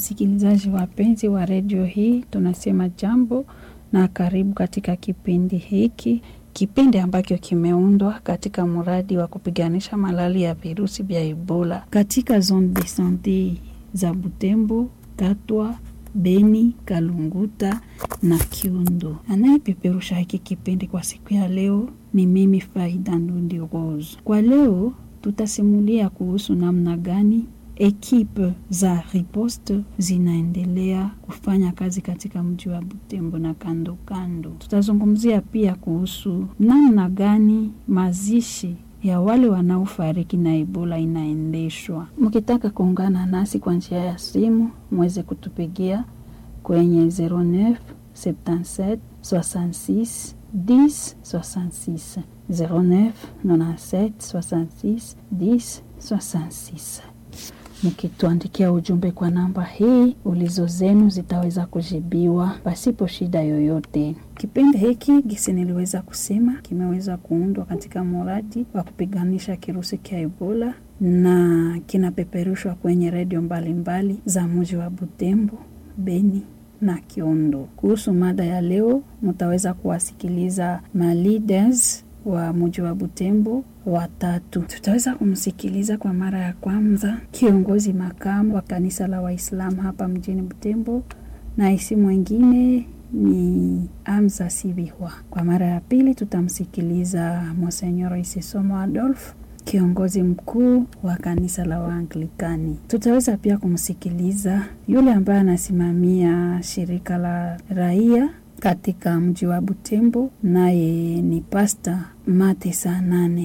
Wasikilizaji wapenzi wa redio hii, tunasema jambo na karibu katika kipindi hiki, kipindi ambacho kimeundwa katika mradi wa kupiganisha malali ya virusi vya Ebola katika zone de sante za Butembo, Katwa, Beni, Kalunguta na Kiundo. Anayepeperusha hiki kipindi kwa siku ya leo ni mimi Faida Ndundi Rose. Kwa leo tutasimulia kuhusu namna gani ekipe za riposte zinaendelea kufanya kazi katika mji wa Butembo na kando kando. Tutazungumzia pia kuhusu namna gani mazishi ya wale wanaofariki na Ebola inaendeshwa. Mkitaka kuungana nasi kwa njia ya simu, mweze kutupigia kwenye 09 77 66 10 66 09 97 66 10 66 mkituandikia ujumbe kwa namba hii, ulizo zenu zitaweza kujibiwa pasipo shida yoyote. Kipindi hiki gisi niliweza kusema kimeweza kuundwa katika mradi wa kupiganisha kirusi cha Ebola na kinapeperushwa kwenye redio mbalimbali za mji wa Butembo, Beni na Kiondo. Kuhusu mada ya leo, mtaweza kuwasikiliza ma leaders wa mji wa Butembo watatu. Tutaweza kumsikiliza kwa mara ya kwanza kiongozi makamu wa kanisa la Waislamu hapa mjini Butembo, na isi mwingine ni Amza Sibihwa. Kwa mara ya pili tutamsikiliza Monsenyor Isisomo Adolf kiongozi mkuu wa kanisa la Waanglikani. Tutaweza pia kumsikiliza yule ambaye anasimamia shirika la raia katika mji wa Butembo, naye ni Pasta Mate saa nane.